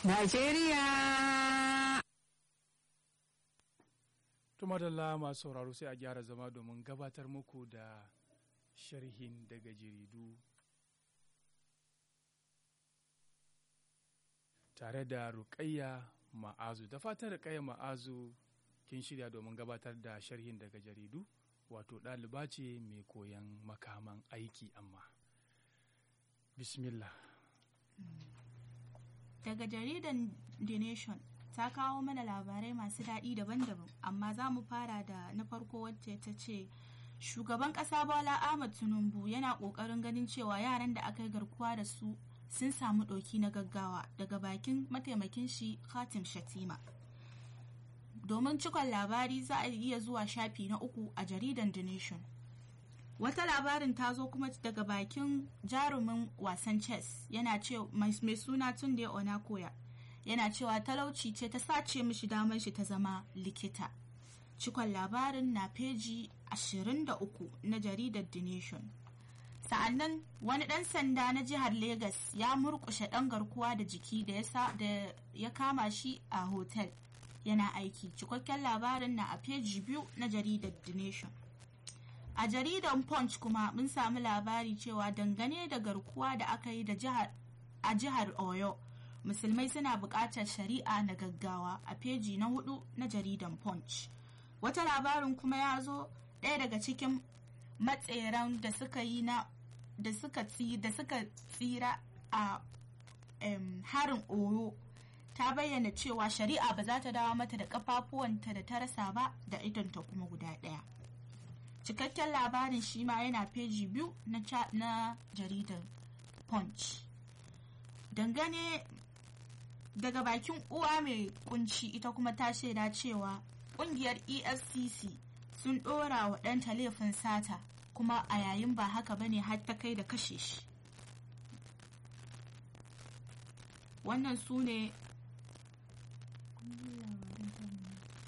Najeriya. Tumadalla masu sauraro sai a gyara zama domin gabatar muku da sharhin daga jaridu tare da Rukayya Ma'azu. Da fatan Rukayya Ma'azu kin shirya domin gabatar da sharhin daga jaridu wato ɗaliba ce mai koyan makaman aiki amma. Bismillah. Daga jaridan The Nation ta kawo mana labarai masu daɗi daban-daban amma za mu fara da na farko wacce ta ce shugaban ƙasa Bola Ahmad Tinubu yana ƙoƙarin ganin cewa yaran da aka yi garkuwa da su sun samu ɗauki na gaggawa daga bakin mataimakin shi Khatim Shatima. Domin cikon labari za a iya zuwa shafi na uku a jaridan The Nation. Wata labarin ta zo kuma daga bakin jarumin wasan chess yana ce mai suna Tunde Onakoya yana cewa talauci ce ta sace mishi damar shi ta zama likita. Cikon labarin na feji 23 na jaridar The Nation. Sa'annan wani ɗan sanda na jihar Legas ya murƙushe ɗan garkuwa da jiki da ya kama shi a hotel yana aiki. Cikakken labarin na a feji biyu na jaridar The Nation. a jaridan punch kuma mun samu labari cewa dangane da garkuwa da aka yi da a jihar oyo musulmai suna buƙatar shari'a na gaggawa a feji na hudu na jaridan punch wata labarin kuma ya zo ɗaya daga cikin matseran da suka yi na da suka tsira a harin oyo ta bayyana cewa shari'a ba za ta dawo mata da kafafuwanta da ta rasa ba da idonta kuma guda ɗaya cikakken labarin shi ma yana feji biyu na jaridar punch dangane daga bakin uwa mai kunci ita kuma ta shaida cewa kungiyar efcc sun dora wa ɗanta laifin sata kuma a yayin ba haka bane har ta kai da kashe shi wannan su ne